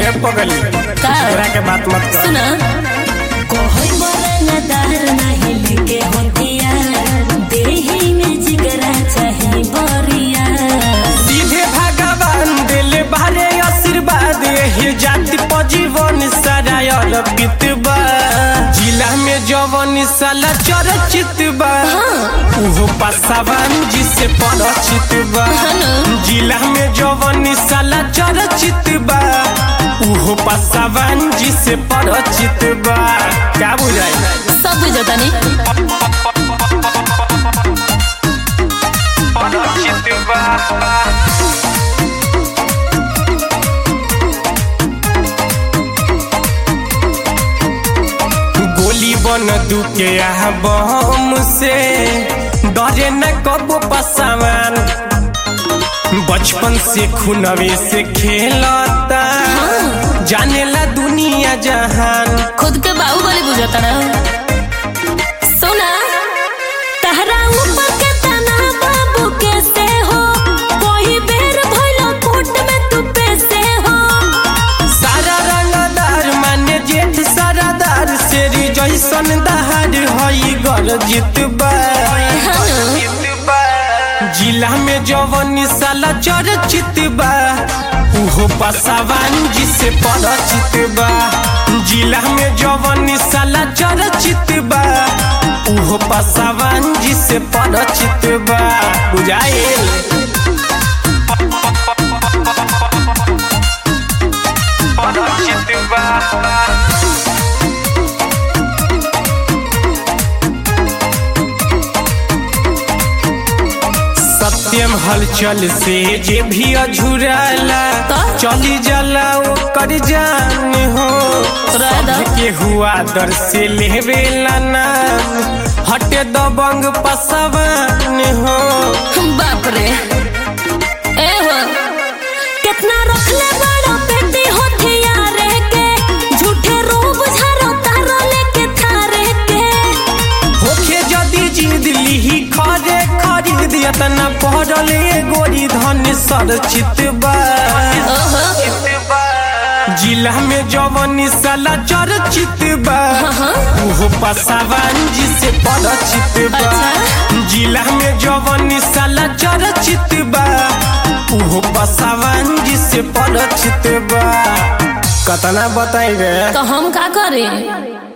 रे पगली का? तोरा के बात मत कर सुना कोई बरनदार नहीं लेके होतिया देही में जिगरा चाहे बरिया सीधे भगवान दिल बारे आशीर्वाद हे जाति पजीवन सारा अर्पित बा जिला में जवन साला चर्चित बा उहो पासावान जिसे परिचित बा जिला में जवन साला चर्चित बा उहो पासावान जिसे परिचित बा क्या बुझाई सब बुझता नहीं परिचित बा गोली बन दुके आह बम से डरे न कबो पसावान बचपन से खुनवे से खेलता जानेला दुनिया जहान खुद के बाहुबली बुझता ना सुना तहरा ऊपर के तना बाबू के से हो कोई बेर भइलो कोट में तू पे से हो सारा रंगदार माने जेठ सारादार शेरी जैसन दहाड़ हई गर जितबा जिला में जवन साला चर्चित बा उहो पसावान जिसे परिचित बा जिला में जवन साला चर्चित बा उहो पसावान जिसे परिचित बा बुझाइल परिचित बा सत्यम हलचल से जे भी अझुराला का? चली जाला ओकर जान हो राधा। के हुआ दर से लेवेला नाम हटे दबंग पसवान हो बाप रे ए हो कितना रखले बड़ा पेटी होठिया रे के झूठे रूप झारो तारो लेके थारे के होखे जदी जिद लिही खरे खरीद यतना पढ़ल ए गोरी धन सर चितबा ओहो जिला में जवन साला चर्चित बा उहो पसावान जिसे परिचित बा अच्छा। जिला में जवन साला चर्चित बा उहो पसावान जिसे परिचित बा कतना बताई रे तो हम का करें